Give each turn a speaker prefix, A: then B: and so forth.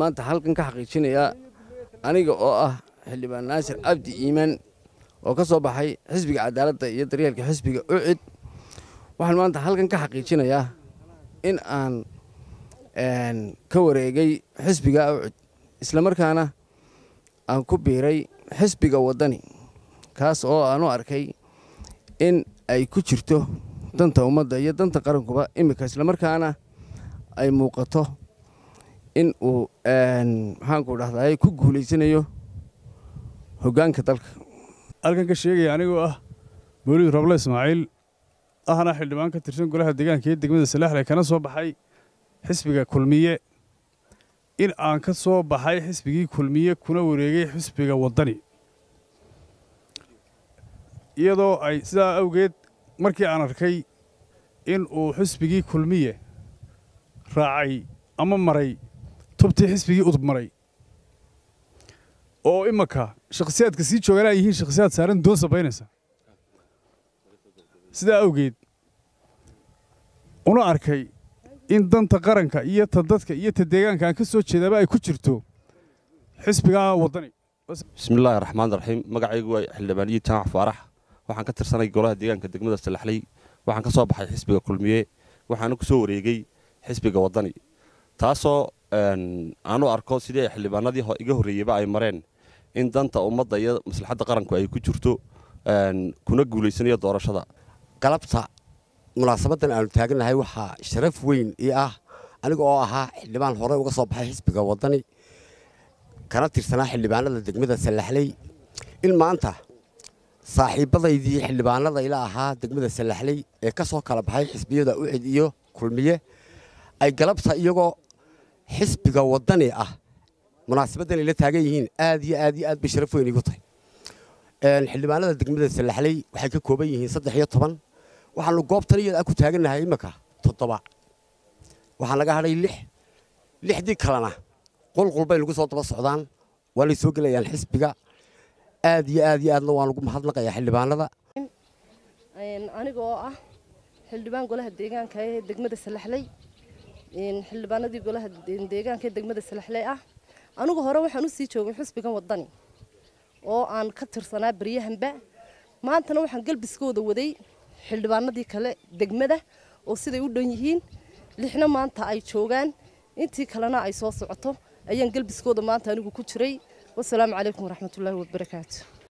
A: maanta halkan ka xaqiijinayaa aniga oo ah xildhibaan naasir cabdi iimaan oo ka soo baxay xisbiga cadaaladda iyo daryeelka xisbiga ucid waxaan maanta halkan ka xaqiijinayaa in aan ka wareegay xisbiga ucid islamarkaana aan ku biiray xisbiga waddani kaas oo aan u arkay in ay ku jirto danta ummadda iyo danta qarankuba iminka islamarkaana ay muuqato in uu maxaanku dhahday ku guulaysanayo hoggaanka dalka
B: halkan ka sheegaya anigoo ah mawlid roble ismaaciil ahna xildhibaan ka tirsan golaha deegaanka iyo degmada salaaxle kana soo baxay xisbiga kulmiye in aan ka soo baxay xisbigii kulmiye kuna wareegay xisbiga waddani iyadoo ay sidaa awgeed markii aan arkay in uu xisbigii kulmiye raacay ama maray tubtii xisbigii udub maray oo imanka shakhsiyaadka sii joogaan ay yihiin shakhsiyaad saaran doon sabaynaysa sidaa awgeed una arkay in danta qaranka iyo ta dadka iyo ta deegaanka aan ka soo jeedaaba ay ku jirto xisbigaa waddani
C: bismillaahi raxmaan raxiim magacaygu waa xildhibaaniyi jaamac faarax waxaan ka tirsanay golaha deegaanka degmada salaxley waxaan ka soo baxay xisbiga kulmiye waxaana ku soo wareegay xisbiga waddani taasoo aan u arko sidii ay xildhibaanadii iga horreeyeyba ay mareen in danta ummadda iyo maslaxadda qaranku ay ku jirto kuna guulaysanayo doorashada
D: galabta munaasabadan aanu taagannahay waxaa sharaf weyn ii ah aniga oo ahaa xildhibaan hore uga soo baxay xisbiga waddani kana tirsanaa xildhibaanada degmada sallaxley in maanta saaxiibbadaydii xildhibaanada ila ahaa degmada sallaxley ee ka soo kala baxay xisbiyada ucid iyo kulmiye ay galabta iyagoo xisbiga waddani ah munaasabaddan ayla taagan yihiin aad iyo aad iyo aad bay sharaf weyn iigu tahay xildhibaanada degmada sallaxley waxay ka kooban yihiin saddex iyo toban waxaanu goobtan iyada ku taagannahay iminka toddoba waxaa naga hadhay lix lixdii kalena qulqul bay nagu soo daba socdaan waanay soo gelayaan xisbiga aad iyo aad iyo aadna waan ugu mahadnaqayaa xildhibaanada
E: aniga oo ah xildhibaan golaha deegaanka ee degmada salaxley xildhibaanadii golaha deegaanka ee degmada salaxley ah anigu hore waxaan u sii joogay xisbigan waddani oo aan ka tirsanaa baryahanba maantana waxaan galbiskooda waday xildhibaanadii kale degmada oo siday u dhan yihiin lixna maanta ay joogaan intii kalena ay soo socoto ayaan galbiskooda maanta anigu ku jiray wasalaamu calaykum waraxmatullaahi wabarakaatu